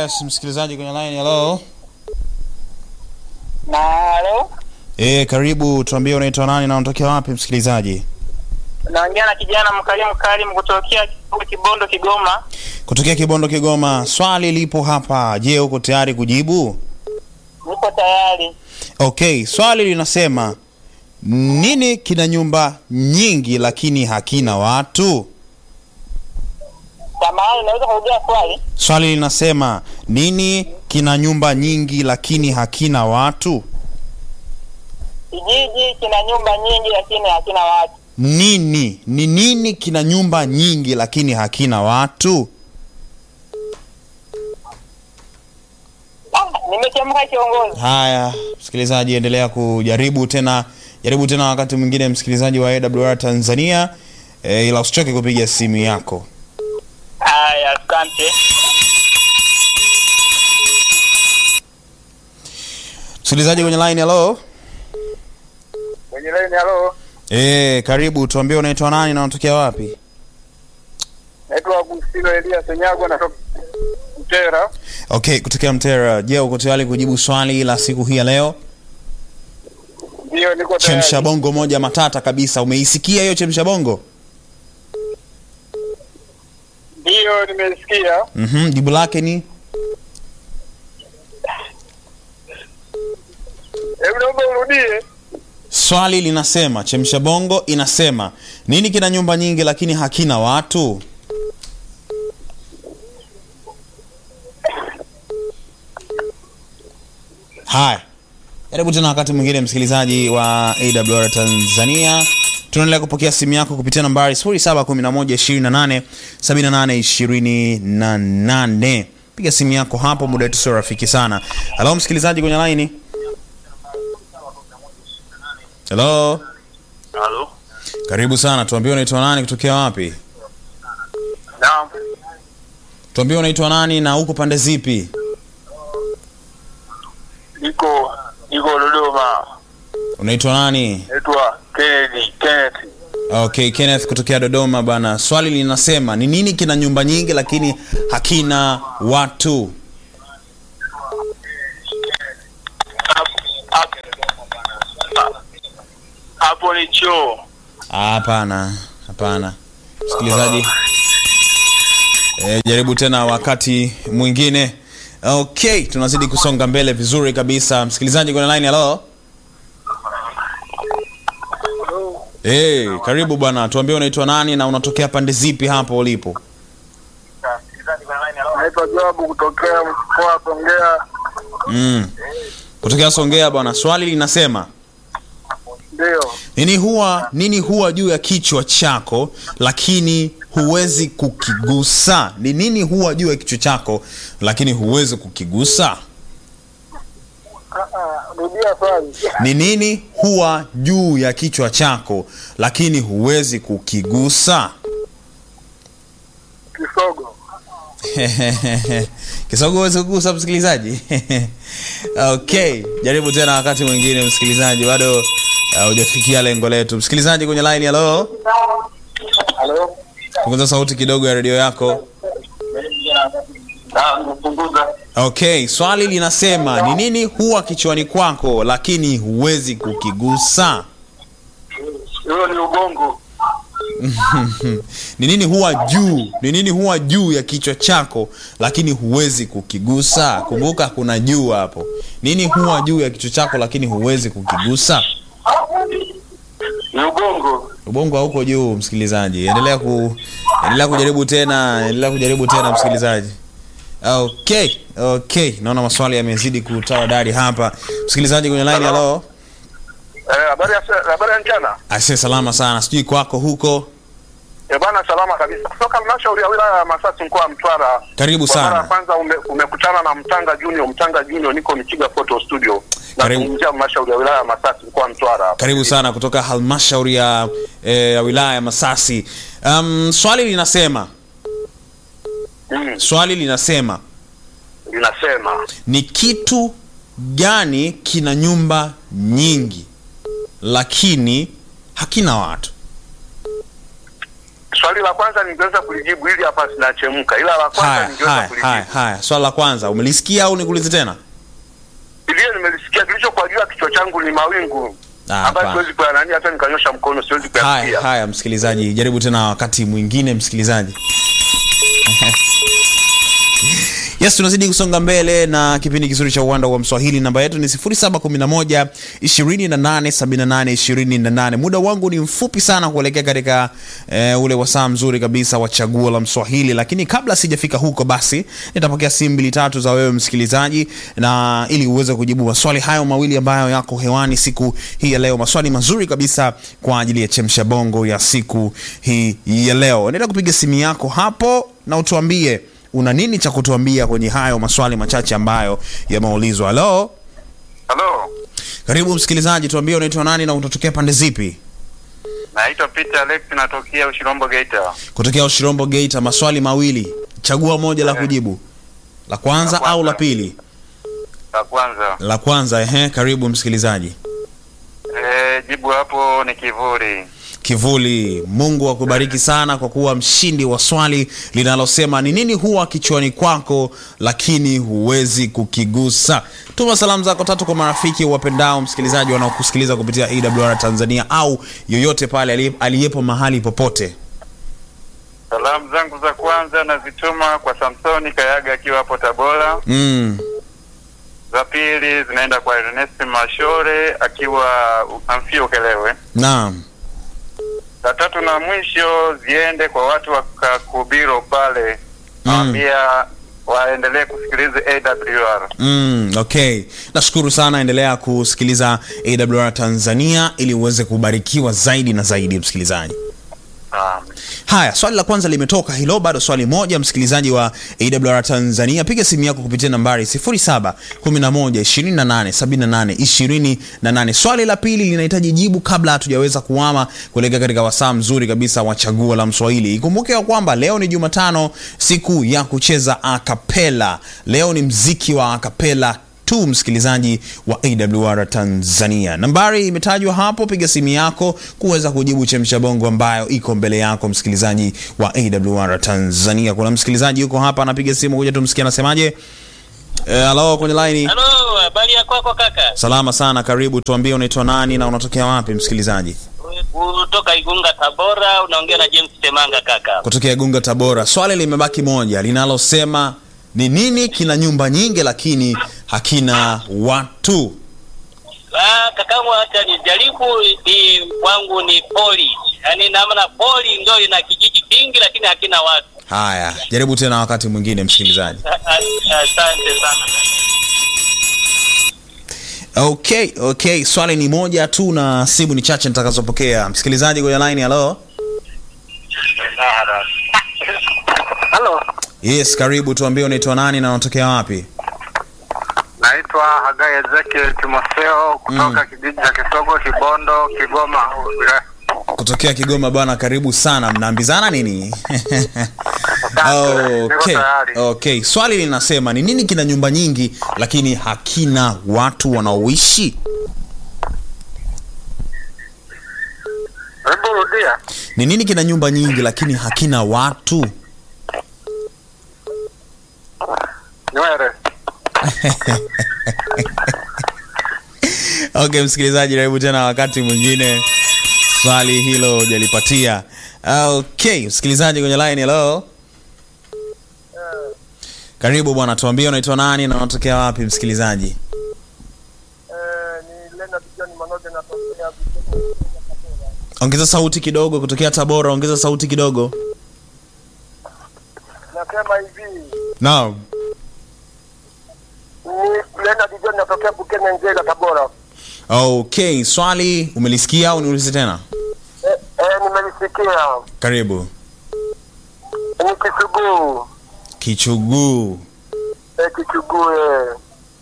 Yes, msikilizaji kwenye line. Hello. Na halo, Eh, karibu, tuambie unaitwa nani na unatokea wapi msikilizaji? naongea na kijana mkalimu Karim kutokea Kibondo, Kigoma. Kutokea Kibondo Kigoma. Swali lipo hapa. Je, uko tayari kujibu? Niko tayari. Okay, swali linasema nini kina nyumba nyingi lakini hakina watu? Samahani, naweza kurudia swali? Swali linasema nini kina nyumba nyingi lakini hakina watu? Kijiji kina nyumba nyingi lakini hakina watu. Nini ni nini kina nyumba nyingi lakini hakina watu? Ah, nimechemka kiongozi. Haya, msikilizaji, endelea kujaribu tena, jaribu tena wakati mwingine, msikilizaji wa AWR Tanzania e, ila usichoke kupiga simu yako. Haya, asante. Msikilizaji kwenye line, hello. Kwenye line, halo. E, karibu, tuambie unaitwa nani na unatokea wapi? Naitwa Agustino Elia Senyago natoka Mtera. Okay, kutokea Mtera. Je, uko tayari kujibu swali la siku hii ya leo? Ndio, niko Chemsha bongo moja matata kabisa. Umeisikia hiyo chemsha bongo? Ndio, nimesikia. Mhm, jibu lake ni Hebu naomba urudie. swali linasema, chemsha bongo inasema nini kina nyumba nyingi lakini hakina watu? Haya, karibu tena wakati mwingine, msikilizaji wa AWR Tanzania. Tunaendelea kupokea simu yako kupitia nambari 0711287828. Piga simu yako hapo, muda wetu sio rafiki sana. Halo msikilizaji kwenye laini. Halo, Halo. karibu sana. Tuambie unaitwa nani, kutokea wapi? Naam. Tuambie unaitwa nani na uko pande zipi? Niko niko Dodoma. Unaitwa nani? Naitwa Kennedy Kenneth. Okay, Kenneth kutokea Dodoma bana. Swali linasema ni nini kina nyumba nyingi lakini hakina watu? Hapo ni choo. Hapana, hapana. Msikilizaji, e, jaribu tena wakati mwingine. Okay, tunazidi kusonga mbele vizuri kabisa. Msikilizaji kwenye line, hello. Hey, karibu bwana, tuambie unaitwa nani na unatokea pande zipi hapo ulipo? Naitwa Joabu kutokea mkoa wa Songea. Mm. Kutokea Songea bwana. Swali linasema Ndio. nini huwa nini huwa juu ya kichwa chako lakini huwezi kukigusa? Ni nini huwa juu ya kichwa chako lakini huwezi kukigusa? Rudia swali. Ni nini huwa juu ya kichwa chako lakini huwezi kukigusa? Kisogo. Kisogo huwezi kugusa, msikilizaji? Okay, jaribu tena wakati mwingine, msikilizaji, bado uh, hujafikia lengo letu. Msikilizaji kwenye line, hello, Halo. punguza sauti kidogo ya redio yako. Ah, nimepunguza. Okay, swali linasema ni nini huwa kichwani kwako lakini huwezi kukigusa? Hiyo ni ubongo. Ni nini huwa juu? Ni nini huwa juu ya kichwa chako lakini huwezi kukigusa? Kumbuka kuna juu hapo. Nini huwa juu ya kichwa chako lakini huwezi kukigusa? Ni ubongo. Ubongo hauko juu, msikilizaji. Endelea ku endelea kujaribu tena, endelea kujaribu tena msikilizaji. Okay, okay. Naona maswali yamezidi kutawadari hapa. Msikilizaji kwenye line, hello. Eh, habari ya habari ya mchana. Aise, salama sana. Sijui kwako huko. Eh, bana salama kabisa. Kutoka halmashauri ya wilaya ya Masasi mkoa wa Mtwara. Karibu Kwa mara ya sana. kwanza ume, umekutana na Mtanga Junior, Mtanga Junior niko Michiga Photo Studio. Na Karibu. kuzungumzia halmashauri ya wilaya ya Masasi mkoa wa Mtwara. Karibu sana kutoka halmashauri ya, eh, ya wilaya ya Masasi. Um, swali linasema Mm, swali linasema linasema ni kitu gani kina nyumba nyingi lakini hakina watu? swali la kwanza ningeweza kulijibu ili hapa sinachemka, ila la kwanza haya ningeweza haya haya kulijibu haya swala la kwanza umelisikia au nikuulize tena Ndiyo, nimelisikia. Kilichokuwa juu ya kichwa changu ni mawingu Ah, ambayo hapana. siwezi kuyanani, hata nikanyosha mkono siwezi haya kuyasikia. haya msikilizaji jaribu tena wakati mwingine msikilizaji yes tunazidi kusonga mbele na kipindi kizuri cha uwanda wa mswahili namba yetu ni 711 2878 muda wangu ni mfupi sana kuelekea katika eh, ule wasaa mzuri kabisa wa chaguo la mswahili lakini kabla sijafika huko basi nitapokea simu mbili tatu za wewe msikilizaji na ili uweze kujibu maswali hayo mawili ambayo yako hewani siku hii ya leo maswali mazuri kabisa kwa ajili ya chemsha bongo ya siku hii ya leo endelea kupiga simu yako hapo na utuambie una nini cha kutuambia kwenye hayo maswali machache ambayo yameulizwa halo Halo, karibu msikilizaji tuambie unaitwa nani na utatokea pande zipi naitwa Peter Alex, natokea Ushirombo Geita. kutokea ushirombo geita maswali mawili chagua moja la Eh. kujibu la kwanza La kwanza. au la pili La kwanza la kwanza ehe karibu msikilizaji e, jibu hapo ni kivuli. kivuli mungu akubariki sana kwa kuwa mshindi wa swali linalosema ni nini huwa kichwani kwako lakini huwezi kukigusa tuma salamu zako tatu kwa marafiki wapendao msikilizaji wanaokusikiliza kupitia awr tanzania au yoyote pale ali- aliyepo mahali popote Salamu zangu za kwanza nazituma kwa Samsoni Kayaga akiwa hapo Tabora. mm. Za pili zinaenda kwa Ernest Mashore akiwa Amfio Kelewe. naam Za tatu na mwisho ziende kwa watu wa Kakubiro pale, Mm. nawambia waendelee kusikiliza AWR. Mm, okay nashukuru sana endelea kusikiliza awr tanzania ili uweze kubarikiwa zaidi na zaidi msikilizaji Naam. haya swali la kwanza limetoka hilo bado swali moja msikilizaji wa awr tanzania piga simu yako kupitia nambari 711287828 swali la pili linahitaji jibu kabla hatujaweza kuama kuelekea katika wasaa mzuri kabisa wa chaguo la mswahili ikumbuke ya kwamba leo ni jumatano siku ya kucheza akapela leo ni mziki wa akapela tu msikilizaji wa awr tanzania nambari imetajwa hapo piga simu yako kuweza kujibu chemsha bongo ambayo iko mbele yako msikilizaji wa awr tanzania kuna msikilizaji yuko hapa anapiga simu kuja tumsikia anasemaje Eh, halo kwenye laini Halo, habari ya kwako kaka? salama sana karibu tuambie unaitwa nani na unatokea wapi msikilizaji Kutoka Igunga Tabora, unaongea na James Temanga kaka. kutokea gunga tabora swali limebaki moja linalosema ni nini kina nyumba nyingi lakini hakina watu Ah, kakangu acha nijaribu ni wangu ni poli. Yaani namna poli ndio ina kijiji kingi lakini hakina watu. haya jaribu tena wakati mwingine msikilizaji Ah, ah, Asante sana. okay okay swali ni moja tu na simu ni chache nitakazopokea msikilizaji kwenye line halo Halo, yes karibu tuambie unaitwa nani na unatokea wapi naitwa Hagai Ezekiel Timotheo kutoka kijiji cha Kisogo, Kibondo, Kigoma. kutokea kigoma bwana karibu sana mnaambizana nini Niko okay. tayari. okay swali linasema ni nini kina nyumba nyingi lakini hakina watu wanaoishi Hebu rudia. ni nini kina nyumba nyingi lakini hakina watu Nywele. okay msikilizaji karibu tena wakati mwingine swali hilo hujalipatia okay msikilizaji kwenye line hello karibu bwana tuambie unaitwa nani na unatokea wapi msikilizaji ni Leonard John Manoge natokea ongeza sauti kidogo kutokea tabora ongeza sauti kidogo nasema hivi naam ni Leonard John natokea Bukene Nzega Tabora. okay swali umelisikia au niulize tena Eh, eh, nimelisikia karibu ni Kisuguu kichuguu eh, Kichuguu eh.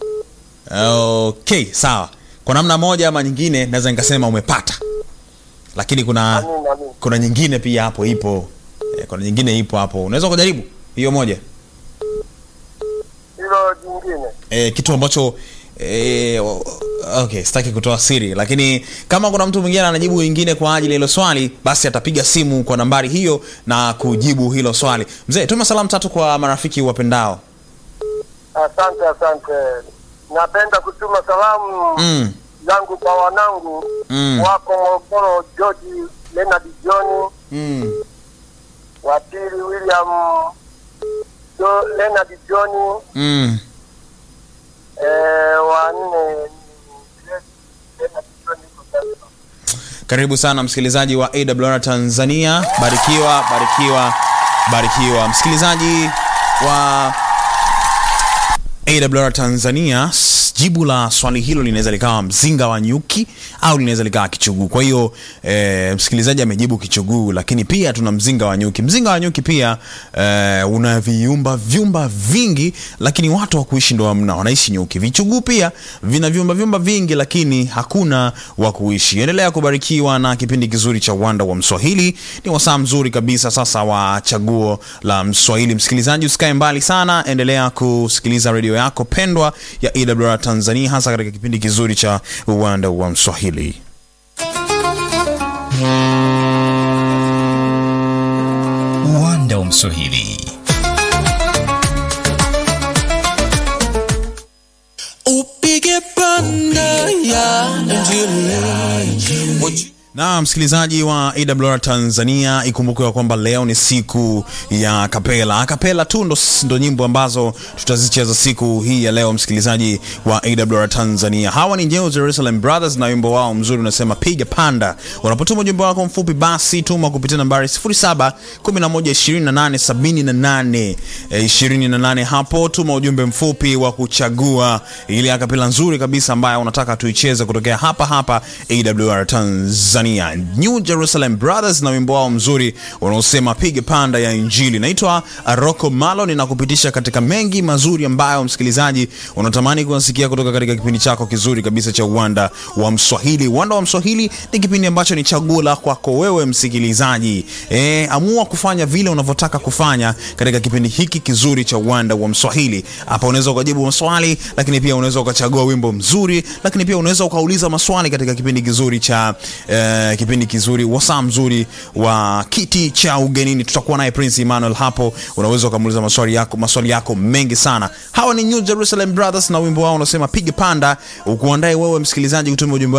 okay sawa kwa namna moja ama nyingine naweza nikasema umepata lakini kuna Amin, amin. kuna nyingine pia hapo ipo eh, kuna nyingine ipo hapo unaweza kujaribu hiyo moja Hilo jingine eh, kitu ambacho E, okay sitaki kutoa siri lakini kama kuna mtu mwingine anajibu wengine kwa ajili ya hilo swali basi atapiga simu kwa nambari hiyo na kujibu hilo swali mzee tuma salamu tatu kwa marafiki wapendao Asante, asante. Napenda kutuma salamu mm. zangu kwa wanangu Mm. wako Morogoro, George Leonard John, Mm. wa pili William jo, Leonard John, Mm. eh, wa nne Leonard John yuko Zanzibar. karibu sana msikilizaji wa awr tanzania barikiwa barikiwa barikiwa msikilizaji wa awr tanzania s- jibu la swali hilo linaweza likawa mzinga wa nyuki au linaweza likawa kichuguu kwa hiyo e, msikilizaji amejibu kichuguu lakini pia tuna mzinga wa nyuki mzinga wa nyuki pia e, una viumba vyumba vingi lakini watu wa kuishi ndo hamna wanaishi nyuki vichuguu pia vina vyumba vyumba vingi lakini hakuna wa kuishi endelea kubarikiwa na kipindi kizuri cha uwanda wa mswahili ni wasaa mzuri kabisa sasa wa chaguo la mswahili msikilizaji usikae mbali sana endelea kusikiliza redio yako pendwa ya ewr tanzania hasa katika kipindi kizuri cha uwanda wa mswahili uwanda wa mswahili upige panda ya injili na msikilizaji wa awr tanzania ikumbuke kwamba leo ni siku ya kapela kapela tu ndo, ndo nyimbo ambazo tutazicheza siku hii ya leo msikilizaji wa awr tanzania hawa ni New jerusalem brothers na wimbo wao mzuri unasema piga panda unapotuma ujumbe wako mfupi basi tuma kupitia nambari 07 11 28 hapo tuma ujumbe mfupi wa kuchagua ile akapela nzuri kabisa ambayo unataka tuicheze kutokea hapa hapa awr tanzania new jerusalem brothers na wimbo wao mzuri unaosema piga panda ya injili naitwa roko malo ninakupitisha katika mengi mazuri ambayo msikilizaji unatamani kuwasikia kutoka katika kipindi chako kizuri kabisa cha uwanda wa mswahili uwanda wa mswahili ni kipindi ambacho ni chaguo la kwako wewe msikilizaji e, amua kufanya vile unavyotaka kufanya katika kipindi hiki kizuri cha uwanda wa mswahili hapa unaweza ukajibu maswali lakini pia unaweza ukachagua wimbo mzuri lakini pia unaweza ukauliza maswali katika kipindi kizuri cha eh, kipindi kizuri wasaa mzuri wa kiti cha ugenini tutakuwa naye prince emmanuel hapo unaweza ukamuuliza maswali yako maswali yako mengi sana hawa ni new jerusalem brothers na wimbo wao unasema piga panda ukuandae wewe msikilizaji kutumia ujumbe